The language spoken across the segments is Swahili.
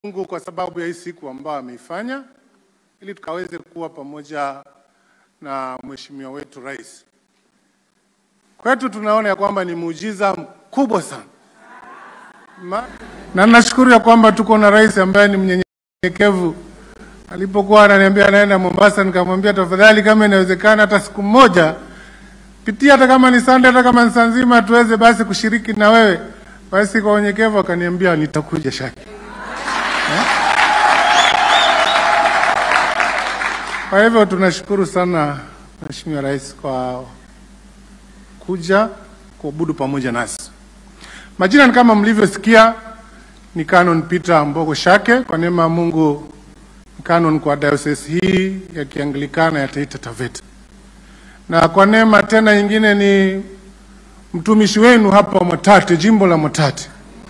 Mungu kwa sababu ya hii siku ambayo ameifanya ili tukaweze kuwa pamoja na mheshimiwa wetu rais. Kwetu tunaona ya kwamba ni muujiza mkubwa sana Ma, na nashukuru ya kwamba tuko na rais ambaye ni mnyenyekevu. Alipokuwa ananiambia anaenda Mombasa, nikamwambia tafadhali, kama inawezekana, hata siku moja pitia, hata kama ni Sunday, hata kama ni saa nzima, tuweze basi kushiriki na wewe. Basi kwa unyenyekevu akaniambia nitakuja Shaki. Kwa hivyo tunashukuru sana Mheshimiwa Rais kwa kuja kuabudu pamoja nasi. Majina ni kama mlivyosikia, ni Canon Peter Mbogo Shake. Kwa neema ya Mungu ni canon kwa diocese hii ya Kianglikana ya Taita Taveta, na kwa neema tena nyingine ni mtumishi wenu hapa Mwatate, jimbo la Mwatate,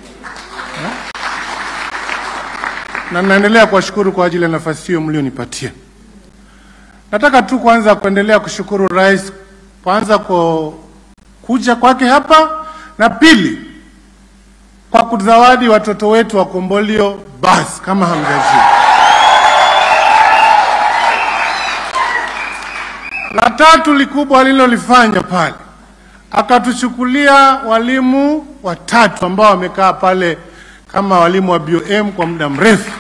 na naendelea kuwashukuru kwa ajili ya nafasi hiyo mlionipatia. Nataka tu kwanza kuendelea kushukuru rais kwanza kwa kuja kwake hapa, na pili kwa kuzawadi watoto wetu wa Kombolio basi kama hamjajua. La tatu likubwa alilolifanya pale, akatuchukulia walimu watatu ambao wamekaa pale kama walimu wa BOM kwa muda mrefu.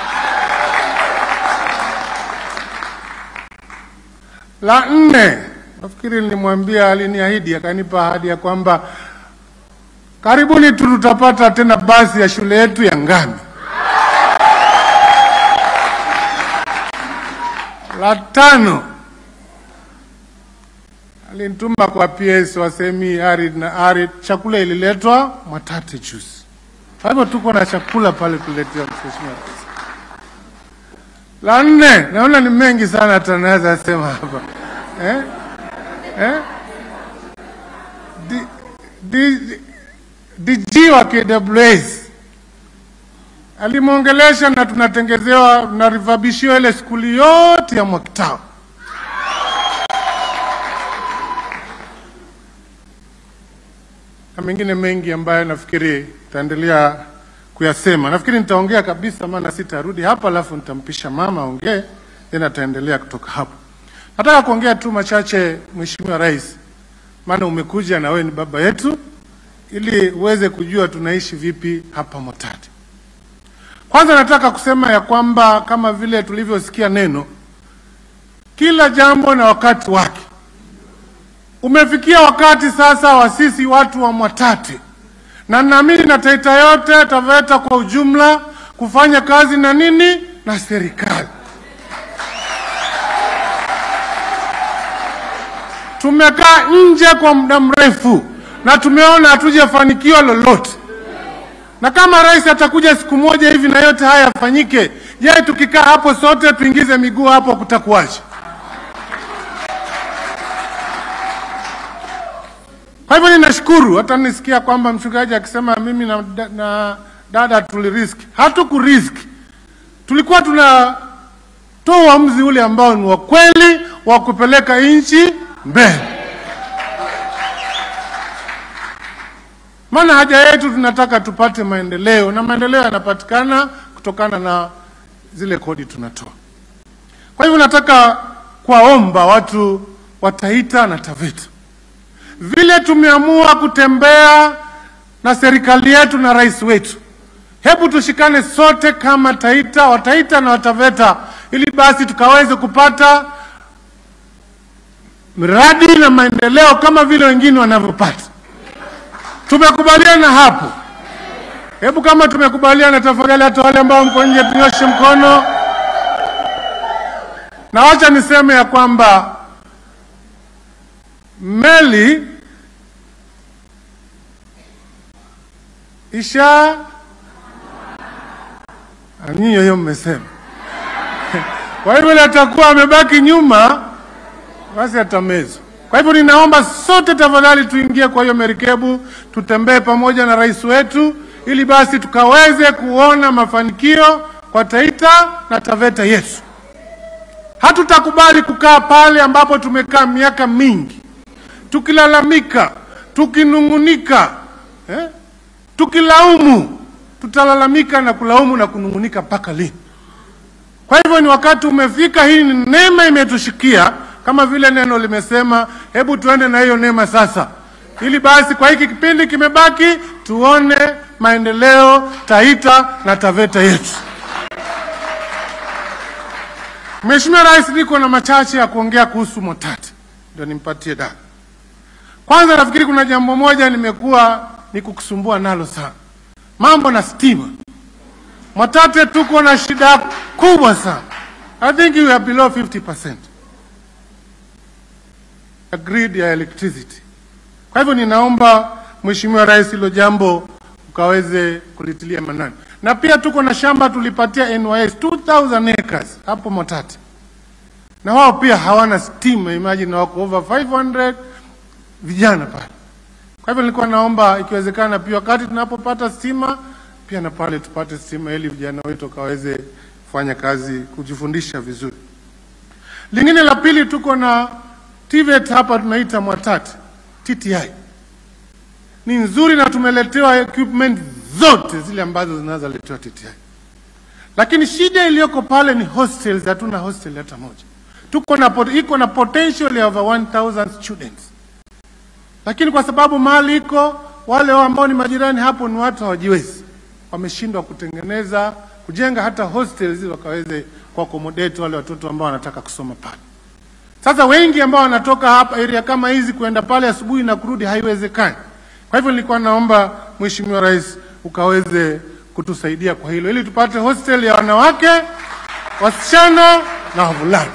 La nne, nafikiri nilimwambia, aliniahidi, akanipa ahadi ya kwamba karibuni tu tutapata tena basi ya shule yetu ya Ngami. La tano, alinituma kwa PS wa semi arid na arid, chakula ililetwa Mwatate juzi. Kwa hivyo tuko na chakula pale kuletea mheshimiwa rais. La nne, naona ni mengi sana hata naweza sema hapa eh? Eh? Di, di, DG wa KWS alimwongelesha na tunatengezewa na rifabishiwa ile skuli yote ya Mwakitao. Na mengine mengi ambayo nafikiri taendelea kuyasema. Nafikiri nitaongea kabisa, maana sitarudi hapa, alafu nitampisha mama aongee, then ataendelea kutoka hapo. Nataka kuongea tu machache, Mheshimiwa Rais, maana umekuja na wewe ni baba yetu, ili uweze kujua tunaishi vipi hapa Mwatate. Kwanza nataka kusema ya kwamba kama vile tulivyosikia neno, kila jambo na wakati wake. Umefikia wakati sasa wa sisi watu wa Mwatate na naamini na Taita yote Taveta kwa ujumla kufanya kazi na nini na serikali. Tumekaa nje kwa muda mrefu na tumeona hatujafanikiwa lolote, na kama rais atakuja siku moja hivi na yote haya yafanyike, je, tukikaa hapo sote tuingize miguu hapo, kutakuwaje? Kwa hivyo ninashukuru, hata nisikia kwamba mchungaji akisema mimi na, na dada tuliriski. Hatukuriski, tulikuwa tunatoa uamuzi ule ambao ni wa kweli wa kupeleka nchi mbele. Maana haja yetu tunataka tupate maendeleo, na maendeleo yanapatikana kutokana na zile kodi tunatoa. Kwa hivyo nataka kuwaomba watu wa Taita na Taveta vile tumeamua kutembea na serikali yetu na rais wetu, hebu tushikane sote kama Taita, Wataita na Wataveta, ili basi tukaweze kupata miradi na maendeleo kama vile wengine wanavyopata. Tumekubaliana hapo? Hebu kama tumekubaliana, tafadhali hata wale ambao mko nje tunyoshe mkono, na wacha niseme ya kwamba meli isha nyinyi hiyo mmesema. Kwa hivyo ile atakuwa amebaki nyuma, basi atamezwa. Kwa hivyo ninaomba sote tafadhali tuingie kwa hiyo merikebu, tutembee pamoja na rais wetu, ili basi tukaweze kuona mafanikio kwa Taita na Taveta yetu. Hatutakubali kukaa pale ambapo tumekaa miaka mingi tukilalamika, tukinungunika, eh? tukilaumu tutalalamika na kulaumu na kunung'unika mpaka lini? Kwa hivyo ni wakati umefika, hii ni neema imetushikia, kama vile neno limesema, hebu tuende na hiyo neema sasa, ili basi kwa hiki kipindi kimebaki tuone maendeleo Taita na Taveta yetu. Mheshimiwa Rais, niko na machache ya kuongea kuhusu Mwatate, ndio nimpatie da. Kwanza nafikiri kuna jambo moja nimekuwa nikukusumbua nalo sana, mambo na stima. Mwatate tuko na shida kubwa sana. I think we are below 50% ya grid ya electricity. Kwa hivyo ninaomba Mheshimiwa Rais hilo jambo ukaweze kulitilia manani, na pia tuko na shamba tulipatia NYS 2000 acres hapo Mwatate, na wao pia hawana stima. Imagine wako over 500 vijana pale. Kwa hivyo nilikuwa naomba ikiwezekana, pia wakati tunapopata stima pia na pale tupate stima ili vijana wetu wakaweze kufanya kazi, kujifundisha vizuri. Lingine la pili, tuko na TVET hapa tunaita Mwatate TTI ni nzuri na tumeletewa equipment zote zile ambazo zinaweza letewa TTI, lakini shida iliyoko pale ni hostels. Hatuna hostel hata moja. Tuko na pot- iko na potential ya over 1000 students, lakini kwa sababu mahali iko wale ambao ni majirani hapo ni watu hawajiwezi, wameshindwa kutengeneza kujenga hata hostels ili wakaweze kuaccommodate wale watoto ambao wanataka kusoma pale. Sasa wengi ambao wanatoka hapa area kama hizi kwenda pale asubuhi na kurudi haiwezekani. Kwa hivyo nilikuwa naomba Mheshimiwa Rais ukaweze kutusaidia kwa hilo ili tupate hostel ya wanawake, wasichana na wavulana.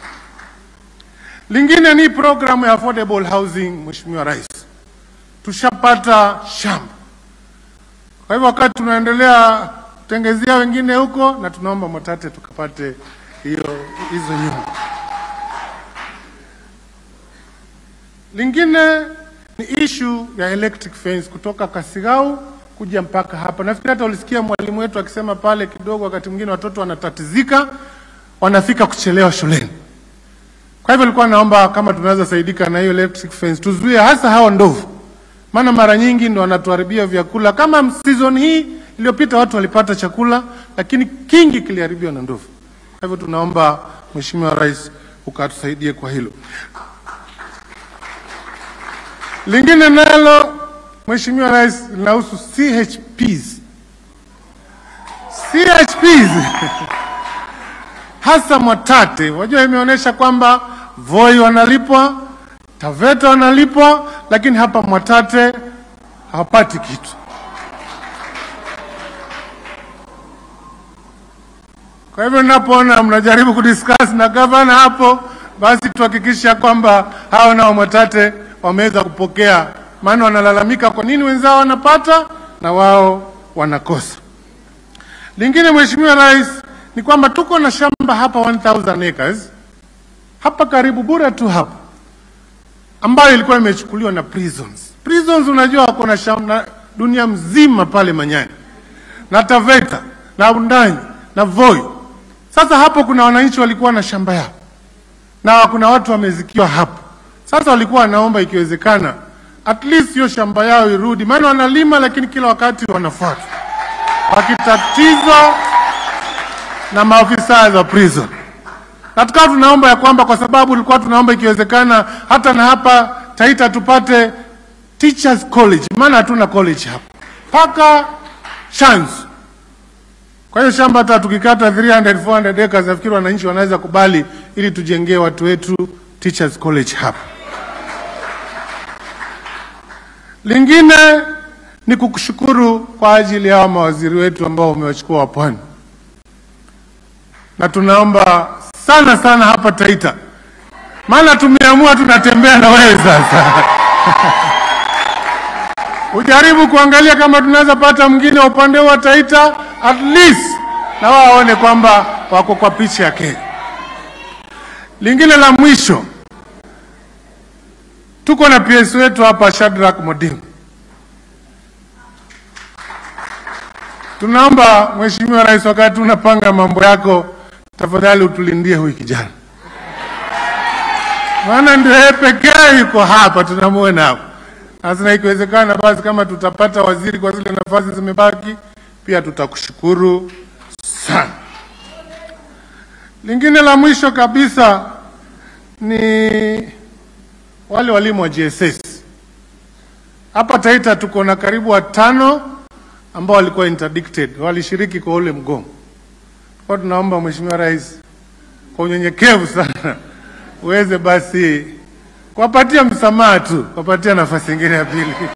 Lingine ni programu ya affordable housing. Mheshimiwa Rais, tushapata shamba, kwa hivyo wakati tunaendelea kutengezea wengine huko, na tunaomba Mwatate tukapate hiyo hizo nyumba. Lingine ni issue ya electric fence kutoka Kasigau kuja mpaka hapa. Nafikiri hata ulisikia mwalimu wetu akisema pale kidogo, wakati mwingine watoto wanatatizika, wanafika kuchelewa shuleni. Kwa hivyo nilikuwa naomba kama tunaweza saidika na hiyo electric fence, tuzuie hasa hao ndovu, maana mara nyingi ndo wanatuharibia vyakula. Kama season hii iliyopita watu walipata chakula, lakini kingi kiliharibiwa na ndovu. Kwa hivyo tunaomba Mheshimiwa Rais ukatusaidie kwa hilo. Lingine nalo Mheshimiwa Rais linahusu CHPs. CHPs hasa Mwatate, wajua imeonyesha kwamba Voi wanalipwa, Taveta wanalipwa, lakini hapa Mwatate hawapati kitu. Kwa hivyo ninapoona mnajaribu kudiscuss na gavana hapo, basi tuhakikisha kwamba hao nao Mwatate wameweza kupokea, maana wanalalamika kwa nini wenzao wanapata na wao wanakosa. Lingine Mheshimiwa Rais ni kwamba tuko na shamba hapa 1000 acres hapa karibu bura tu hapa, ambayo ilikuwa imechukuliwa na prisons. Prisons unajua wako na shamba dunia mzima pale Manyani na Taveta na Undanyi na Voi. Sasa hapo kuna wananchi walikuwa na shamba yao na kuna watu wamezikiwa hapo. Sasa walikuwa wanaomba ikiwezekana, at least hiyo shamba yao irudi, maana wanalima lakini kila wakati wanafuatwa wakitatizwa na maafisa za prison. Na tukawa tunaomba ya kwamba kwa sababu tulikuwa tunaomba ikiwezekana hata na hapa Taita tupate teachers college, maana hatuna college hapa mpaka chance. Kwa hiyo shamba hata tukikata 300 400 acres, nafikiri wananchi wanaweza kubali ili tujengee watu wetu teachers college hapa. Lingine ni kukushukuru kwa ajili ya hawa mawaziri wetu ambao umewachukua wa Pwani, na tunaomba sana sana hapa Taita, maana tumeamua tunatembea na wewe sasa ujaribu kuangalia kama tunaweza pata mwingine wa upande wa Taita at least na wao waone kwamba wako kwa picha ya Kenya. Lingine la mwisho, tuko na PS wetu hapa Shadrack Modimu. Tunaomba Mheshimiwa Rais, wakati unapanga mambo yako, tafadhali utulindie huyu kijana, maana ndio yeye pekee yuko hapa, tunamuona hapa. Sasa na ikiwezekana, basi kama tutapata waziri kwa zile nafasi zimebaki, pia tutakushukuru sana. Lingine la mwisho kabisa ni wale walimu wa GSS. Hapa Taita tuko na karibu watano ambao walikuwa interdicted, walishiriki kwa ule mgomo. Kwa tunaomba Mheshimiwa Rais kwa unyenyekevu sana uweze basi kuwapatia msamaha tu, kuwapatia nafasi nyingine ya pili.